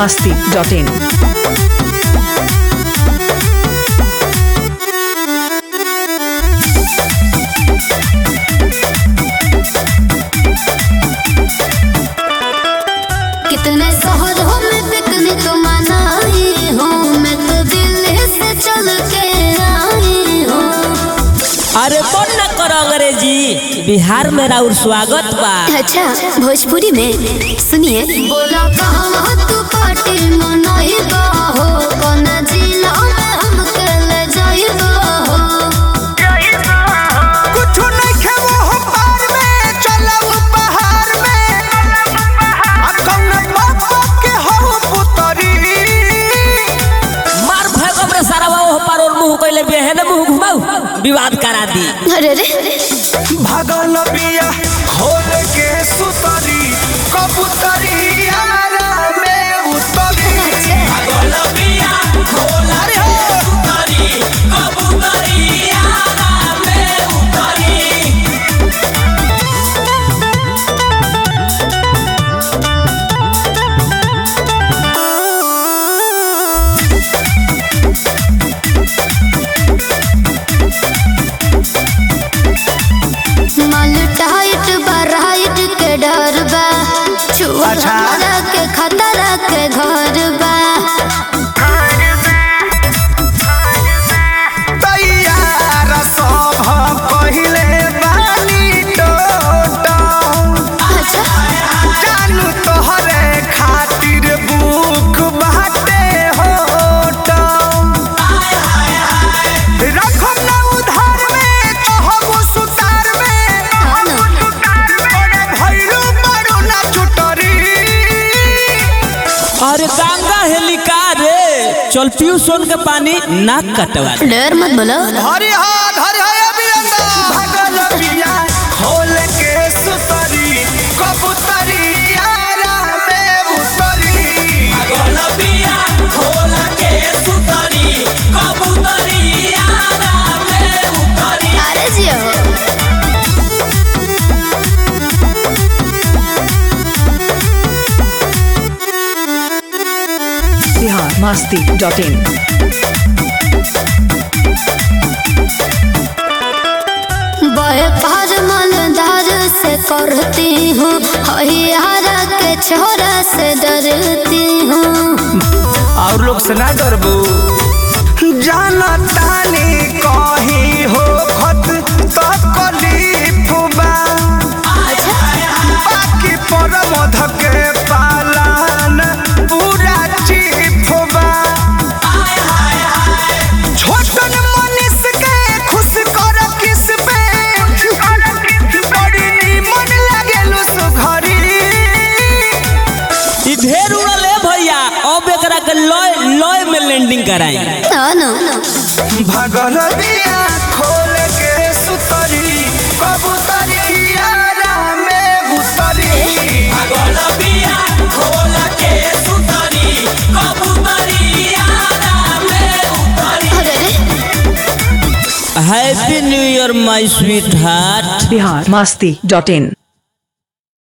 masti.in. कितने शहरों में पिकनिक मनाई हूँ मैं तो दिल्ली से चल के आई हूँ अरे कौन न करो अंग्रेजी बिहार में राउर स्वागत बा अच्छा भोजपुरी में सुनिए बोला कहाँ तू पार्टी मनाई हो कौन जिला में हमके ले जाइबा हो कुछु नइखे वो पार में चलऊ पहाड़ में आ कौन बाबा के हो पुतरी मार भगम रे सारा वो पर और मुंह कइले बेहन मुंह घुमाऊ विवाद करा दी अरे रे भगल बिया खोल के सुतरी कबूतरी आरा में उतरी भगल बिया खोल रे हो माल टाइट बराइट के डर बा छुआ अच्छा। हमरा के खतरा के घर बा तैयार सब पहिले बानी टोटो अच्छा जानू तोहरे खातिर बुक बाटे होटो रखम ना उधार में कहबो सुतार में हाँ ना। ओरे भइलू बड़ू ना चुटरी अरे गंगा हेलिका रे चल पियो सोन के पानी नाक कटवा दे। डर मत बोलो हरि हाथ हरि हाय अभियंता भगल पिया खोल के सुतरी कबूतरी आरा में उतरी भगल पिया खोल के सुतरी कबूतरी आरा में उतरी अरे जियो Bihar masti.in. बड़े पार मालदार से करती हूँ हरियारा के छोरा से डरती हूँ और लोग से ना डरबू जाना तानी कहीं हो खत तो कलीफ बा बाकी पर मध के पालन पूरा चीफ बा छोटन मनीष के खुश कर किस पे बड़ी नीमन लागेलु सुघरी ई ढेर उड़ल है भैया अब एकरा के लॉय लॉय में लैंडिंग कराई हाँ ना भगल बिया खोल के सुतरी कबूतरी आरा में उतरी भगल बिया खोल के सुतरी कबूतरी आरा में उतरी अरे रे happy new year my sweetheart Bihar masti.in.